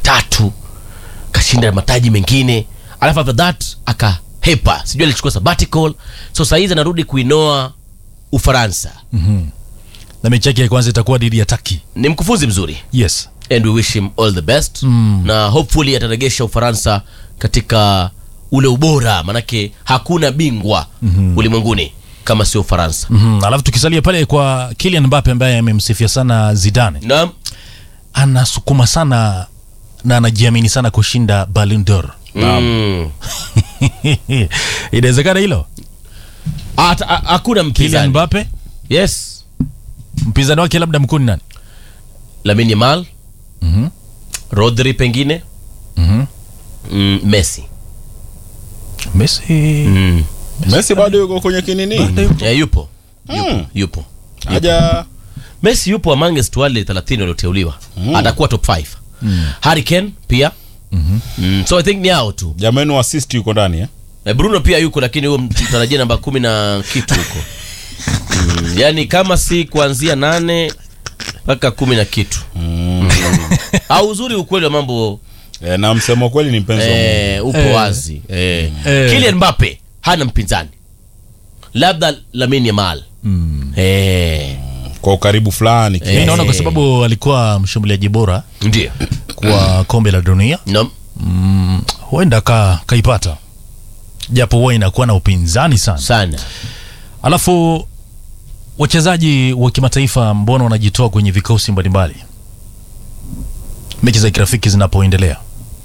matatu kashinda mataji mengine alafu after that akahepa sijui alichukua sabbatical so sahizi anarudi kuinoa ufaransa na mechi yake ya kwanza itakuwa dhidi ya Turkey. ni mkufunzi mzuri Yes. and we wish him all the best na hopefully ataregesha ufaransa katika ule ubora manake hakuna bingwa ulimwenguni kama sio ufaransa Mhm. Alafu tukisalia pale kwa Kylian Mbappe ambaye amemsifia sana Zidane, naam anasukuma sana na anajiamini sana kushinda Ballon d'Or. Mm. Inawezekana hilo? Ata- a- hakuna Kylian mpinzani Mbappe, yes mpinzani wake labda mkuu ni nani? Lamine Yamal Mhm. Rodri pengine Mhm. mm, Messi Messi. mm. Messi bado yuko kwenye kinini yeah, yupo yupo Mm. yupo haja Messi yupo amongst wale 30 walioteuliwa atakuwa top 5 Harry Kane pia mm. so I think ni hao tu jamani assist yuko ndani eh? Eh, Bruno pia yuko lakini huyo mtarajia namba kumi na kitu huko mm, yani kama si kuanzia nane mpaka kumi na kitu mm. au uzuri ukweli wa mambo Eh, na msemo kweli ni mpenzi wa Mungu. eh, upo Eh. wazi eh. Eh. Kylian Mbappe hana mpinzani labda Lamine Yamal Mm. eh. kwa ukaribu fulani Mi Eh. naona kwa sababu alikuwa mshambuliaji bora ndio kwa kombe la dunia no. mm, huenda ka, kaipata japo huwa inakuwa na upinzani sana. sana Alafu wachezaji wa kimataifa mbona wanajitoa kwenye vikosi mbalimbali mechi za kirafiki zinapoendelea?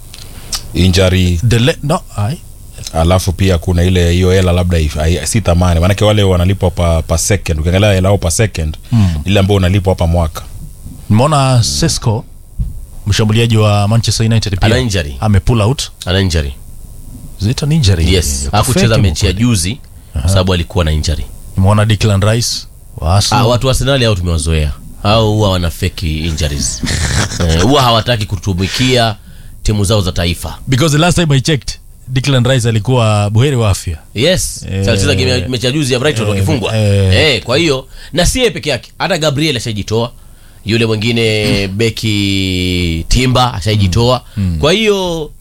injury The le- no, ai. alafu pia kuna ile hiyo hela labda if- hai- si thamani maanake wale wanalipwa pa, pa second ukiangalia hela yao pa second Mm. ile ambao unalipwa hapa mwaka Nimeona Sesko mshambuliaji wa Manchester United ana pia injury ame pull out ana injury zita ni injury. yes Yuko hakucheza fake mechi ya mkweli. juzi kwa sababu alikuwa na injury Nimeona Declan Rice wa Ah, Arsenal. watu wa Arsenal hao tumewazoea au huwa wana fake injuries Eh, huwa hawataki kutumikia timu zao za taifa Because the last time I checked Declan Rice alikuwa buheri wa afya. yes Eh, eh, alicheza game ya- mechi ya juzi ya Brighton eh, wakifungwa eh. eh, kwa hiyo na si yeye peke yake hata Gabriel ashajitoa yule mwingine beki Timba ashajitoa kwa hiyo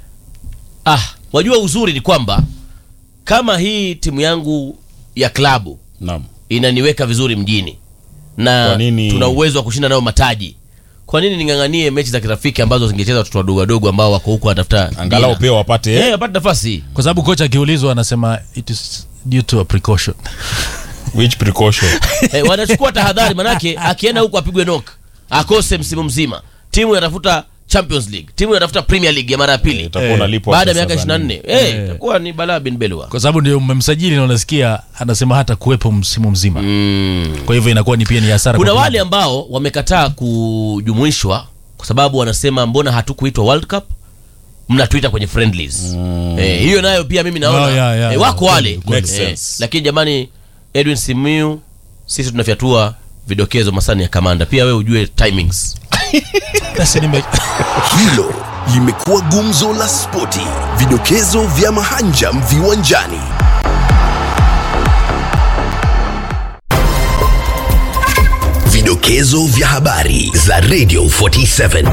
ah wajua uzuri ni kwamba kama hii timu yangu ya klabu naam inaniweka vizuri mjini na Kwa nini- tuna uwezo wa kushinda nayo mataji kwa nini ning'ang'anie mechi za kirafiki ambazo zingecheza watoto wadogo wadogo ambao wako huko wanatafuta angalau jina? pia wapate eh wapate nafasi Kwa sababu kocha akiulizwa anasema it is due to a precaution. which precaution eh, wanachukua tahadhari manake akienda huko apigwe knock akose msimu mzima timu inatafuta Champions League timu inatafuta Premier League ya mara ya pili utakuwa Eh, unalipwa baada ya pesa miaka za 24 nini? eh itakuwa ni balaa bin belwa Kwa sababu ndio mmemsajili na unasikia anasema hata kuwepo msimu mzima. mm. Kwa hivyo inakuwa ni pia ni hasara. kuna kwa wale ambao wamekataa kujumuishwa kwa sababu wanasema mbona hatukuitwa World Cup mnatuita kwenye friendlies eh, hiyo nayo pia mimi naona Oh, yeah, yeah, eh, wako yeah. wale Makes eh, sense. lakini jamani Edwin Simiu sisi tunafyatua vidokezo masani ya kamanda pia we ujue timings Sasa nime- Hilo limekuwa gumzo la spoti, vidokezo vya mahanjam viwanjani. Vidokezo vya habari za Radio 47.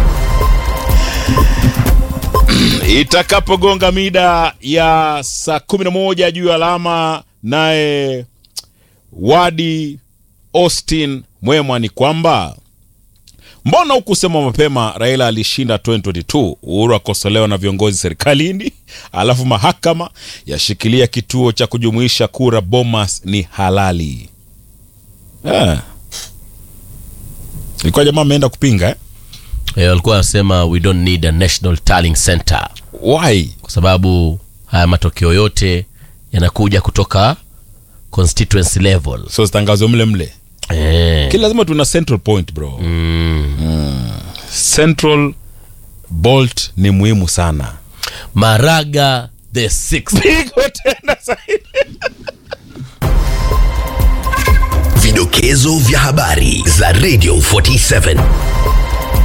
itakapogonga mida ya saa kumi na moja juu ya alama naye wadi austin mwema ni kwamba mbona hukusema mapema raila alishinda 2022 uhuru akosolewa na viongozi serikalini alafu mahakama yashikilia kituo cha kujumuisha kura bomas ni halali Ah. ilikuwa jamaa ameenda kupinga eh? eh, walikuwa wanasema we don't need a national tallying center why kwa sababu haya matokeo yote yanakuja kutoka constituency level so zitangazwe mle mle eh. kila lazima tuna central point bro mm. central bolt ni muhimu sana maraga the sixth pigo tena zaidi Vidokezo vya habari za Radio 47.